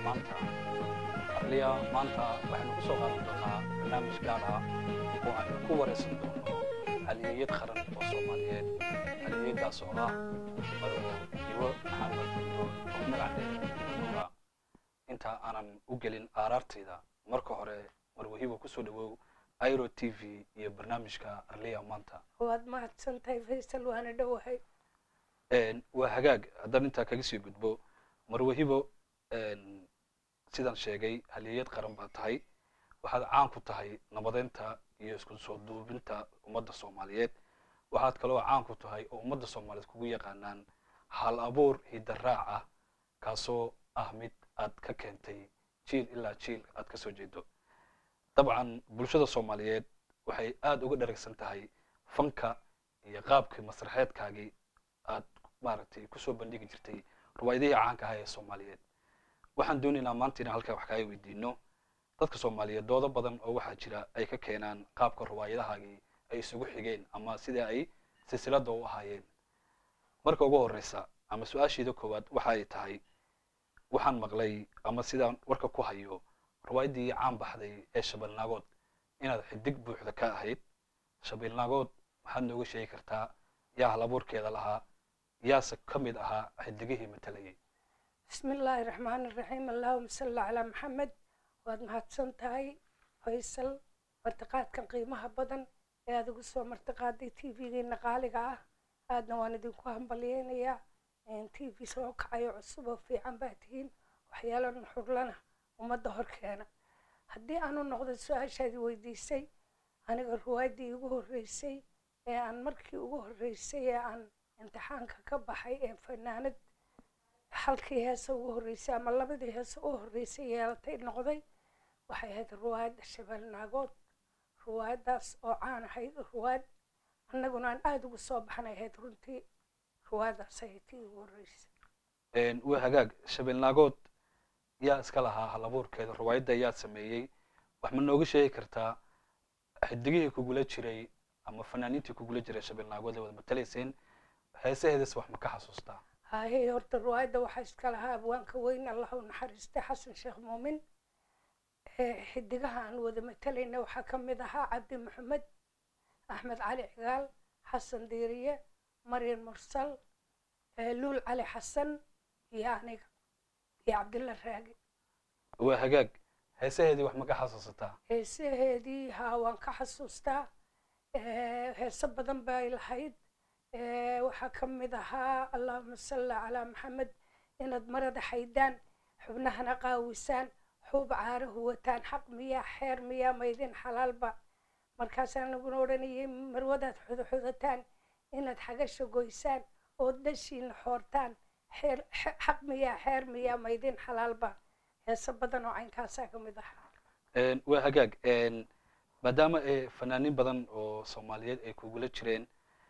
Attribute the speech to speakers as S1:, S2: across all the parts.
S1: maanta arliya maanta waxaynu ku soo qaadan doonaa barnaamij gaar ah oo aynu ku waraysan doono halyeeyad qaran oo soomaaliyeed halyeeyadaas oo ah marwo iwo maxamed gundo oo magac dheer inta aanan u gelin aaraartayda marka hore marwahibo kusoo dhawow iro t v iyo barnaamijka arliya maanta
S2: waad mahadsantahay faysal waana dhowahay
S1: waa hagaag haddaan intaa kaga sii gudbo marwahibo sidaan sheegay halyeeyad qaran baa tahay waxaad caan ku tahay nabadeynta iyo isku soo duubinta ummadda soomaaliyeed waxaad kaloo caan ku tahay oo ummadda soomaaliyeed kugu yaqaanaan hal abuur hidaraac ah kaasoo ah mid aad ka keentay jiil ilaa jiil aad ka soo jeedo dabcan bulshada soomaaliyeed waxay aada uga dharagsan tahay fanka iyo qaabkii masraxeedkaagii aad maaragtay kusoo bandhigi jirtay riwaayadihii caanka ahaa ee soomaaliyeed waxaan doonaynaa maanta inaan halkaa wax kaaga weydiino dadka soomaaliyeed doodo badan oo waxaa jira ay ka keenaan qaabka riwaayadahaagii ay isugu xigeen ama sida ay silsilada u ahaayeen marka ugu horeysa ama su-aasheeda koowaad waxa ay tahay waxaan maqlay ama sidaan warka ku hayo riwaayaddii caan baxday ee shabeelnaagood inaad xidig buuxda ka ahayd shabeelnaagood waxaad nooga sheegi kartaa yaa halabuurkeeda lahaa yaase ka mid ahaa xidigihii matalayay
S2: bismi illaahi raxmaani raxiim allahuma salli calaa maxamed waad mahadsan tahay faysal martiqaadkan qiimaha badan ee aad ugu soo martiqaaday t v-geena qaaliga ah aadna waan idinku hambalyeynayaa t v soo kacayo cusub oo fiican baa tihiin waxyaalo nuxurlana ummadda horkeena haddii aanu noqdo su-aashaadii weydiisay aniga riwaayaddii igu horreysay ee aan markii ugu horreysay ee aan imtixaanka ka baxay ee fanaanad halkii heesa ugu horreysay ama labadii heesa u horreysay yeelatay noqday waxay ahayd riwaayadda shabeelnaagood riwaayaddaas oo caan ahayd riwaayad annaguna aan aada ugu soo baxnay ahayd runtii riwaayaddaas ahayd tii ugu horreysay
S1: waa hagaag shabeelnaagood yaa iska lahaa halabuurkeeda riwaayadda yaa sameeyey wax ma nooga sheegi kartaa xidigihii kugula jiray ama fanaaniintii kugula jiray shabeelnaagood ee wada matalayseen heesaheedas wax ma ka xasuustaa
S2: haahey horta riwaayadda waxaa iska lahaa abwaanka weyn allah u naxariistay xasan sheekh muumin xidigaha aan wada matalayna waxaa ka mid ahaa cabdi maxamed axmed cali cigaal xasan diiriye maryan mursal luul cali xasan iyo aniga iyo cabdilla raagi
S1: waa hagaag heesaheedii wax ma ka xasuusataa
S2: heesaheedii haa waan ka xasuustaa heeso badan bay lahayd waxaa ka mid ahaa allahuma salli calaa maxamed inaad marada xaydaan xubnahana qaawisaan xuub caarahu wataan xaq miyaa xeer miyaa maydin xalaalba markaasaan laguna odhanayay marwadaad xudaxudataan inaad xagasha goysaan ood dhashiina xoortaan xaq miyaa xeer miyaa maydin xalaalba heeso badan oo caynkaasaa ka mid ahaa
S1: waa hagaag maadaama fanaaniin badan oo soomaaliyeed ay kugula jireen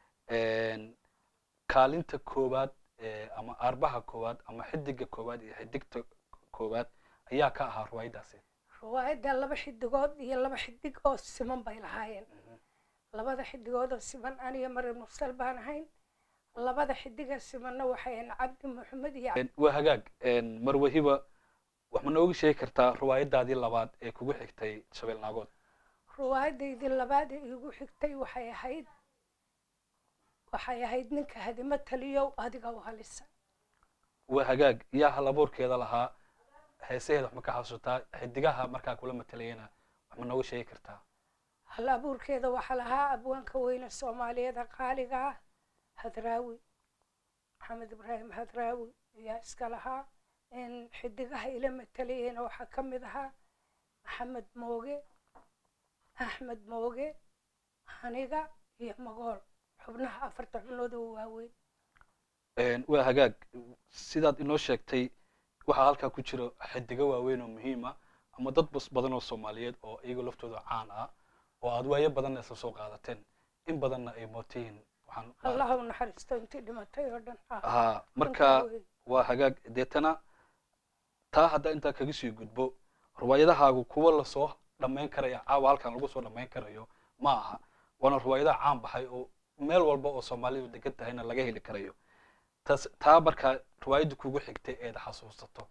S1: kaalinta koowaad ama aarbaha koowaad ama xidiga koowaad iyo xidigta koowaad ayaa ka ahaa riwaayaddaasi
S2: riwaayadda laba xidigood iyo laba xidig oo siman bay lahaayeen labada xidigood oo siman aniga maryam mursal baan ahayn labada xidiga simanna waxay ahayn cabdi maxamed iyo
S1: waa hagaag marwahiba wax ma nooga sheegi kartaa riwaayaddaadii labaad ee kugu xigtay shabeelnaagood
S2: riwaayadaydii labaad ee igu xigtay waxay ahayd waxay ahayd ninka hadimo taliyow adiga u halisa
S1: waa hagaag yaa halabuurkeeda lahaa heesaheeda wax ma ka xasuutaa xidigaha markaa kula matalayana wax ma nooga sheegi kartaa
S2: hal abuurkeeda waxaa lahaa abwaanka weyne soomaaliyeed qaaliga ah hadraawi maxamed ibraahim hadraawi ayaa iska lahaa xidigaha ila matalayena waxaa ka mid ahaa maxamed mooge axmed mooge aniga iyo magool xubnaha afarta xubnood oo waaweyn
S1: waa hagaag sidaad inoo sheegtay waxaa halkaa ku jiro xidigo waaweyn oo muhiima ama dad bas badan oo soomaaliyeed oo iyaga laftooda caan ah oo aad waayo badanna isla soo qaadateen in badanna ay mootihiin waxaan
S2: allah u naxariisto intii dhimatay oo dhan
S1: ha marka waa hagaag deetana taa haddaa intaa kaga sii gudbo riwaayadahaagu kuwa lasoo dhammayn karaya caawa halkan lagu soo dhammayn karayo ma aha waana riwaayadaha caan baxay oo meel walba oo soomaalidu degan tahayna laga heli karayo tas taa markaa riwaayadda kugu xigtay eed xasuusato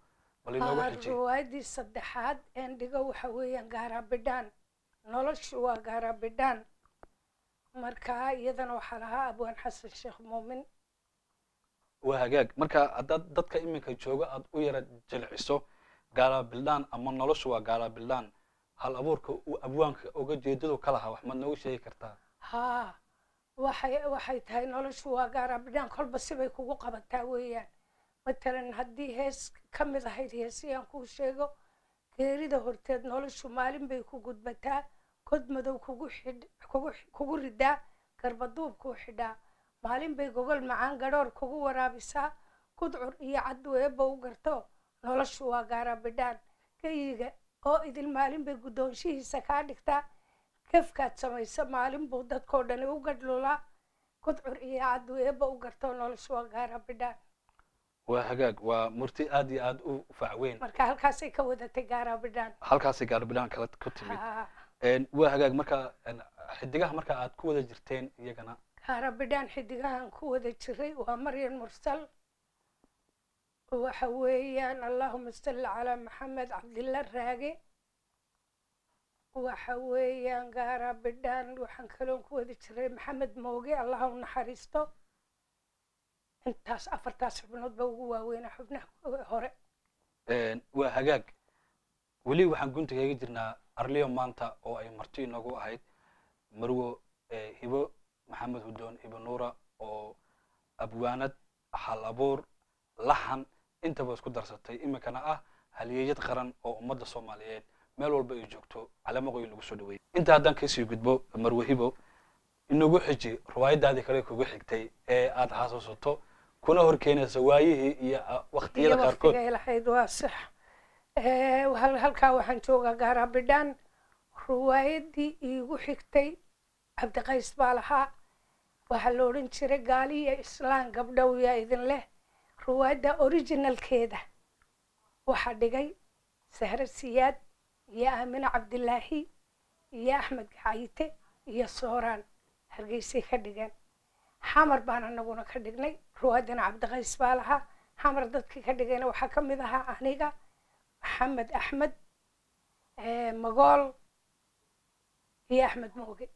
S1: bal inoogu
S2: Aa,
S1: xiji
S2: riwaayadii saddexaad een dhigo waxa weeyaan gaaraabidhaan noloshu waa gaaraabidhaan marka iyadana waxaa lahaa abwaan xasan sheekh muumin
S1: waa hagaag marka haddaad dadka iminka jooga aad u yara jilciso gaalabildhaan ama noloshu waa gaalabildhaan hal abuurka uu abwaanka uga jeedadu ka lahaa wax maad noogu sheegi kartaa
S2: haa waxay waxay tahay noloshu waa gaaraabidhaan kolba sibay kugu qabataa weeyaan matalan haddii hees ka mid ahayd heesiyaan kuu sheego geerida horteed noloshu maalin bay ku gudbataa kod madow kugu xidh kugu kugu ridaa garbaduub kuu xidhaa maalin bay gogol macaan gadhoor kugu waraabisaa kudcur iyo caddu eebba u garto noloshu waa gaaraabidhaan geyiga oo idil maalin bay guddoonshihiisa kaa dhigtaa kafkaad samaysa maalin buu dadkoo dhani u gadhlulaa kudcur iyo caddu eebba u garto noloshu waa gaaraabidhaan
S1: waa hagaag waa murti aad iyo aad u facweyn
S2: marka halkaasay ka wadatay gaaraabidhaan
S1: halkaasay gaalabildhaan kala ku timid
S2: Haa,
S1: Een, waa hagaag marka een, xidigaha marka aad ku wada jirteen iyagana
S2: gaaraabidhaan xidigahan ku wada jiray waa maryan mursal waxa weeyaan allahuma salli calaa maxamed cabdilla raage waxa weeyaan gaaraabidhaan waxaan kaloon ku wada jiray maxamed mooge allaha u naxariisto intaas afartaas xubnood ba ugu waaweynaa xubnaha hore
S1: Een, waa hagaag weli waxaan gunta kaga jirnaa arliyo maanta oo ay marti inoogu ahayd marwo eh, hibo maxamed hudoon hibo nuura oo abwaanad hal abuur laxan intaba isku darsatay iminkana ah halyeeyad qaran oo ummadda soomaaliyeed meel walba ay joogto calaamaqooyin lagu soo dhaweeyey inta haddaan kasii gudbo marwo hibo inagu xiji riwaayadaadii kale kugu xigtay ee aad xasuusato kuna horkeenaysa waayihii iyo ah, waqtiyada
S2: iyo
S1: qaarkood
S2: waqtigay lahayd waa sax Eh, hal- halkaa waxaan joogaa gaaraabidhaan ruwaayadii iigu xigtay cabdiqays baa lahaa waxaa la odhan jiray gaaliya islaan gabdhow yaa idin leh ruwaayadda originalkeeda waxaa dhigay sahre siyaad iyo aamine cabdilaahi iyo axmed gacayite iyo sooraan hargeysay ka dhigeen xamar baan anaguna ka dhignay ruwaaddana cabdiqays baa lahaa xamar dadkii ka dhigayna waxaa ka mid ahaa aniga maxamed axmed eh, magool iyo axmed mooge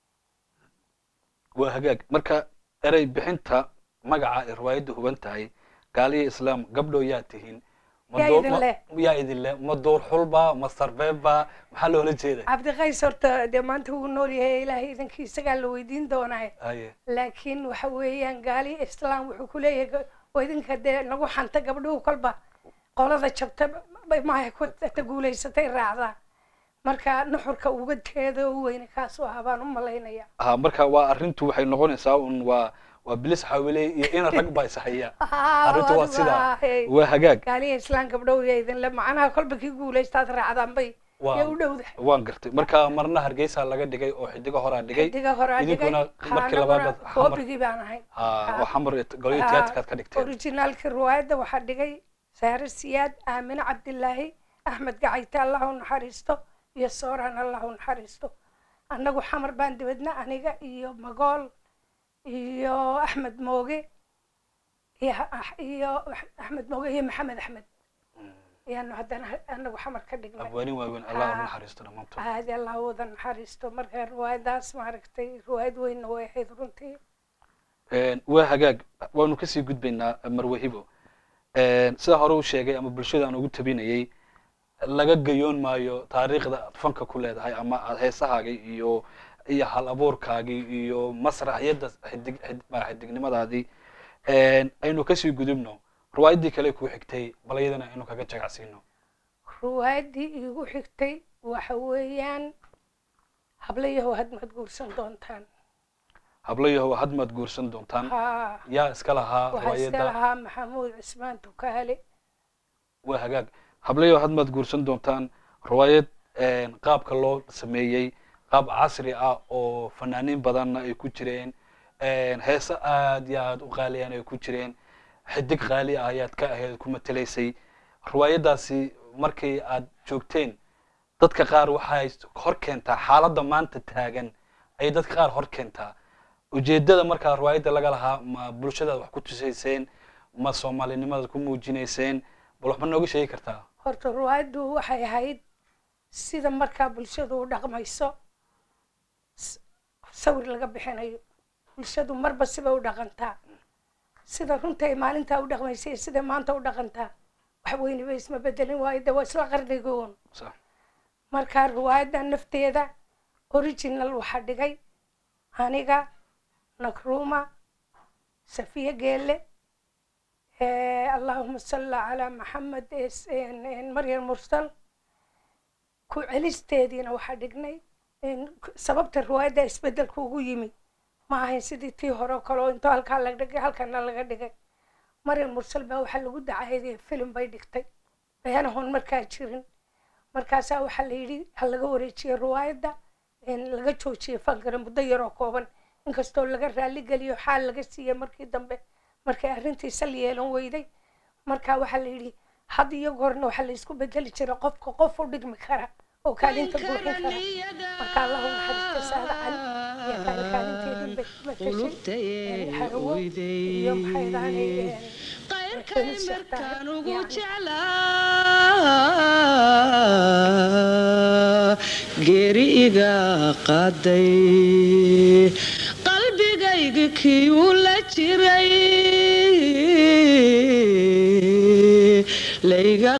S1: waa hagaag marka erey bixinta magaca ay riwaayadda huban tahay gaaliya islaam gabdho yaa tihiin Ma
S2: Yaa
S1: door-
S2: idin
S1: ma-
S2: leh.
S1: yaa idin leh ma door xulba ma sarbeebba maxaa loola jeeda
S2: cabdiqays horta dee maanta wuu nool yahay ilaahay idankii isagaa la weydiin doonaa
S1: haye
S2: laakiin waxa weeyaan gaali islaam wuxuu ku leeyahay ga- waa idinka dee nagu xanta gabdhuhu kolba qolada jabta bay maaha ku ta guulaysatay raacdaa marka nuxurka uga teeda u weyne kaasoo ahaa baan u malaynaya
S1: ha marka waa arrintu waxay noqonaysaa un waa waa bilis xawile iyo ina rag baa is haya arrintu waa sidaa waa hagaag
S2: gaaliya islaan gabdhow yaa idinle macnaha kolba kii guulaystaad raacdaan bay
S1: Waa-
S2: yaa u dhowda
S1: waan gartay marka marna hargeysa laga dhigay oo xidigo horaa dhigay
S2: xidiga horaa dhigay
S1: idinkuna markii
S2: anaguna
S1: labaad xamar
S2: koobigii baan ahay
S1: ha waa xamar golyo tiyaatikaad ka dhigteen
S2: originaalkii riwaayadda waxaa dhigay saare siyaad aamine cabdilaahi axmed gacayte allah u naxariisto iyo sooraan allah u naxariisto annagu xamar baan dibadna aniga iyo magool iyo axmed mooge iyo ah- iyo axmed mooge iyo maxamed axmed ayaanu haddana anagu xamar ka dhignay
S1: abwaanin waaweyn allah u
S2: Ha.
S1: naxariisto dhammaantood
S2: aadi allah u wada naxariisto marka riwaayadaas maaragtay riwaayad weynna way ahayd runtii
S1: Een, waa hagaag waanu kasii gudbaynaa marwe hibo Een, sida hore u sheegay ama bulshada aan ugu tabinayay laga gayoon maayo taariikhda aad fanka ku leedahay ama aad heesahaagii iyo iyo hal abuurkaagii iyo masraxyadda xidig xid- ma- xidignimadaadii Een, aynu kasii gudubno riwaayaddii kale kuu xigtay bal iyadana aynu kaga jagacsiino
S2: riwaayaddii iigu xigtay waxa weeyaan hablayahow had maad guursan doontaan
S1: hablayahow hadmaad guursan doontaan
S2: haa
S1: yaa iska lahaa
S2: waxaa iska
S1: riwaayadda
S2: lahaa maxamuud cismaan tukaale
S1: waa hagaag hablayo hadmaad guursan doontaan riwaayad een, qaabka loo sameeyey qaab casri ah oo fanaaniin badanna ay ku jireen een, heeso aad iyo aad u qaaliyan ay ku jireen xidig qaali ah ayaad ka ahayd ku matelaysay riwaayaddaasi markii aad joogteen dadka qaar waxay hor keentaa xaaladda maanta taagan ayay dadka qaar hor keentaa ujeeddada markaa riwaayadda laga lahaa ma bulshadaad wax ku tusayseen ma soomaalinimadaad ku muujinayseen bal waxba nooga sheegi kartaa
S2: horta ruwaayaddu waxay ahayd sida markaa bulshadu u dhaqmayso s- sawir laga bixinayo bulshadu marba siba u dhaqantaa sida runta ay maalintaa u dhaqmaysay iyo siday maanta u dhaqantaa wax weyniba isma bedelin waayo de waa isla qarnigoon
S1: sax
S2: markaa ruwaayadda nafteeda original waxaa dhigay aniga nakruma safiya geelle eh, allahuma salli calaa maxamed es- en- en maryam mursal ku celisteediina waxaa dhignay en, k- sababta riwaayadda isbedelka ugu yimi ma ahayn sidii tii hore oo kale oo intoo halkaa laga dhigay halkana laga dhigay maryam mursal baa waxaa lagu dacaydee filim bay dhigtay beanahoon markaa jirin markaasaa waxaa la yidhi ha laga wareejiyo riwaayadda en, laga joojiyo fankana muddo yaroo kooban inkastoo laga raali geliyo xaal laga siiyey markii dambe markay arrintii sal yeelan weyday marka waxaa la yidhi had iyo goorna waxaa la isku bedeli jiray qofka qof u dhigmi kara oo kaalinta buuxin kara marka allahu naxariista saada cali iyo kaali kaalinteedii bay matashay en, xarawo iyo maxay dahanay
S3: qayrkay markaan ugu jeclaa geeri iga qaaday qalbigayga kii uu la jiray